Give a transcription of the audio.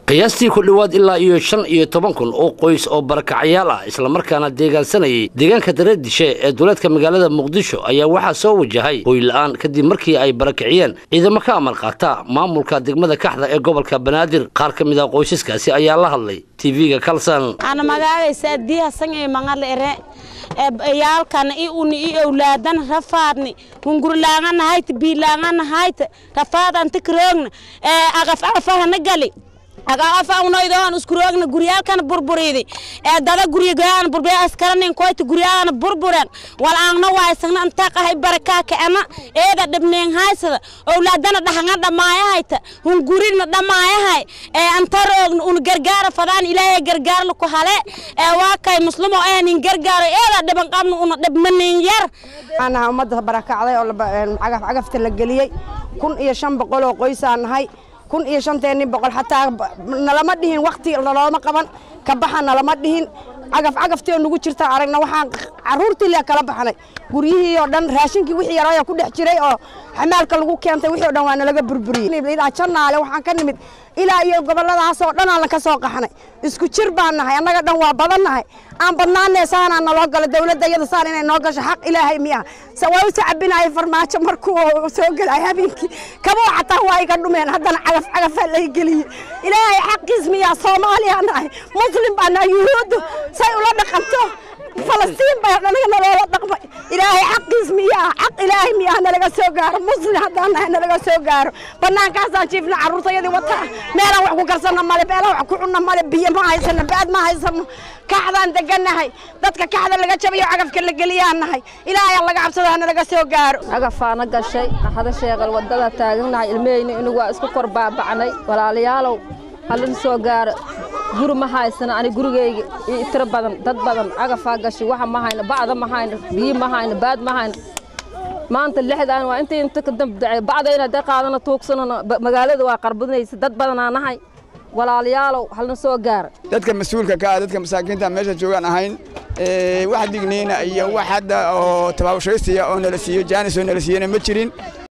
qiyaastii ku dhowaad ilaa iyo shan iyo toban kun oo qoys oo barakacayaal ah islamarkaana deegaansanayay deegaanka dareedishe ee duleedka magaalada muqdisho ayaa waxaa soo wajahay hoyla-aan kadib markii ay barakiciyeen ciidamo ka amar qaata maamulka degmada kaxda ee gobolka banaadir qaar ka mid ah qoysaskaasi ayaa la hadlay tv-ga kalsan ana magacaysa dihasan ee mangal ere yaalkan i uni i owlaadan rafaadni hungurlaangana hayt biilaangana hayt rafaadanta karoogna aqaf aqafahana gali agafa unoydoon iskuroogna guryaalkana burburiidi ee dada guryagaan burbure askaranin koyta guryaagana burburen walaangna waysagna intaa qahay barakaa kacena eeda dhibneen haysada owlaadana dhahanga dhamaayahayta hungurigna dhamaayahay ee antaroogna un gargaara fadaan ilaahay gargaarla ku hale ee waa kay muslimo ehnin gargaaro eeda dhiban qabna una dhibmanin yar anaha ummadda barakacday oo cagaf cagafta la geliyey kun iyo shan boqol oo qoysaa nahay kun iyo shanteeni boqol xataa nalama dhihin wakti nalooma qaban ka baxa nalama dhihin cagaf cagaftii oo nagu jirta aragna waxaan caruurtii le kala baxnay guryihii oo dhan raashinkii wixii yarooya ku dhex jiray oo xamaalka lagu keentay wixii o dhan waa nalaga burburiyey janaale waxaan ka nimid ilaa iyo gobolladaas oo dhan aan ka soo qaxnay isku jir baan nahay annaga dhan waa badan nahay aan badnaanee saanaa naloo galo dawladda iyada saan inay noo gasho xaq ilaahay miya se waa u sacabinaya farmaajo markuu soo gelay habeenkii kaboo xataa waa iga dhumeen haddana cagaf cagafaa lay geliyey ilaahay xaqiis miyaa soomaaliya nahay muslim baa nahay yuhuuddu say ula dhaqanto falastiin baa anaga naloola dhaqmay ilaahay xaqiis miyaa xaq ilaahay miyaa nalaga soo gaaro muslim haddaan nahay nalaga soo gaaro bannaankaasaan jiifna carruurtayadii wataa meelaan wax ku karsanna male meelaan wax ku cunna male biyo ma haysano baad ma haysano kaxdaan degannahay dadka kaxda laga jabayo cagafka la geliyaan nahay ilaahay laga cabsado hanalaga soo gaaro cagafaana gashay qaxda sheeqal wadada taagannahay ilmahayni inigu waa isku kor baabacnay walaalayaalow halin soo gaaro guri ma haysana ani gurigayga iyo tiro badan dad badan cagafaa gashay waxa ma hayno bacda ma hayno biyo ma hayno baad ma hayno maanta lixdaan waa intii inta ka dambdacay bacdayna hadday qaadana tuugsanana magaalada waa qarbadinaysa dad badanaa nahay walaalayaalow halna soo gaara dadka mas-uulka ka ah dadka masaakiinta meesha joogaan ahayn wax digniina iyo wax hadda oo tabaabashaysiya oo nala siiyo jaanis oo nala siiyana ma jirin